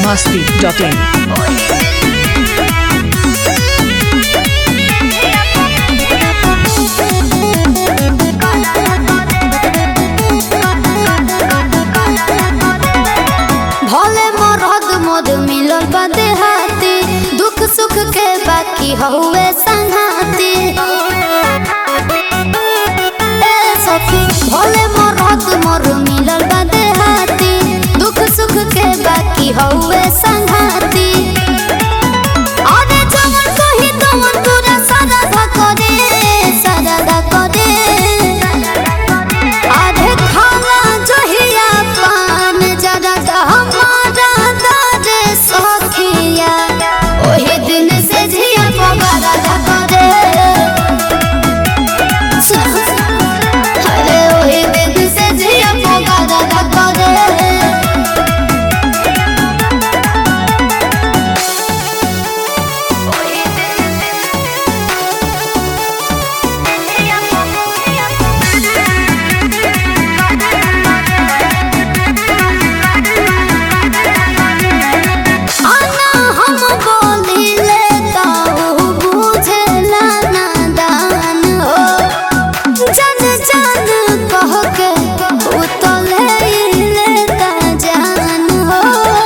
masti.in. भले मरद मद मिलल बा देहाती दुख सुख के बाकी हउए संघाती ए सखी भले मरद मर मिलल बा देहाती दुख सुख के बाकी हउए संघाती अरे जवन कही तवन पूरा सादा धा करे सादा धा करे आधे खाला जहिया पान जरा हमारा दादे सखिया ओही दिन से झिया पगारा धा करे अरे ओही दिन से झिया पगारा धा करे आना हम बोलिले ताऊ बुझेला नादान हो जन जन कह के उतले लेता जान हो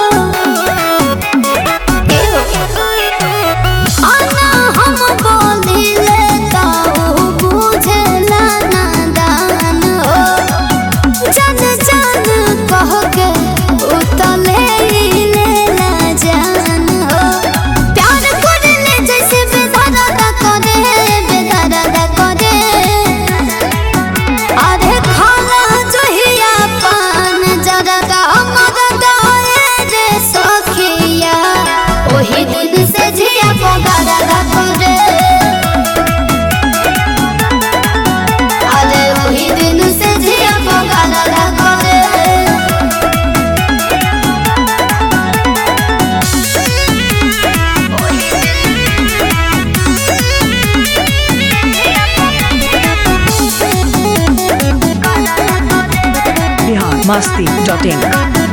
आना हम बोलिले ताऊ बुझेला नादान हो जन जन कह के उतले लेला जान हो प्यार करले जैसे बेदर्द करे बेदर्द करे अरे खाला जहिया पान जरा मदद रे सखिया ओही दिन से झिया पगारा करे अरे ओही दिन से झिया पगारा करे Bihar masti.in.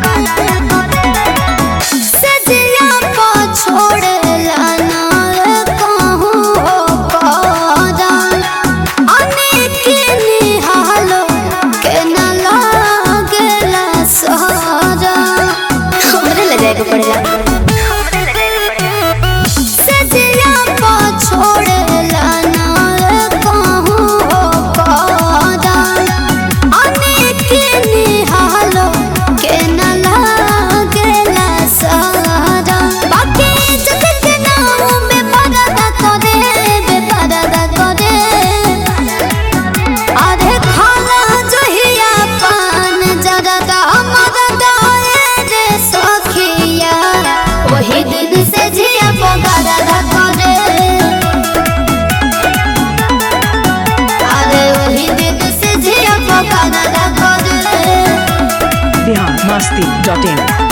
सजिया को छोड़ला ना कहूँ हो पादान अनेक निहालो के न लागला सहारा हमरे ले जाए को पड़ेगा सजिया को छोड़ला ना कहूँ हो पादान अनेक निहालो के न लागला सहारा बाकी इज्जत के नाम में परदा करे बेपरदा करे अरे खाला जहिया पान जरा मदद रे सखिया वही दिन से झिया पगारा करे अरे वही दिन से झिया पगारा करे Bihar masti.in.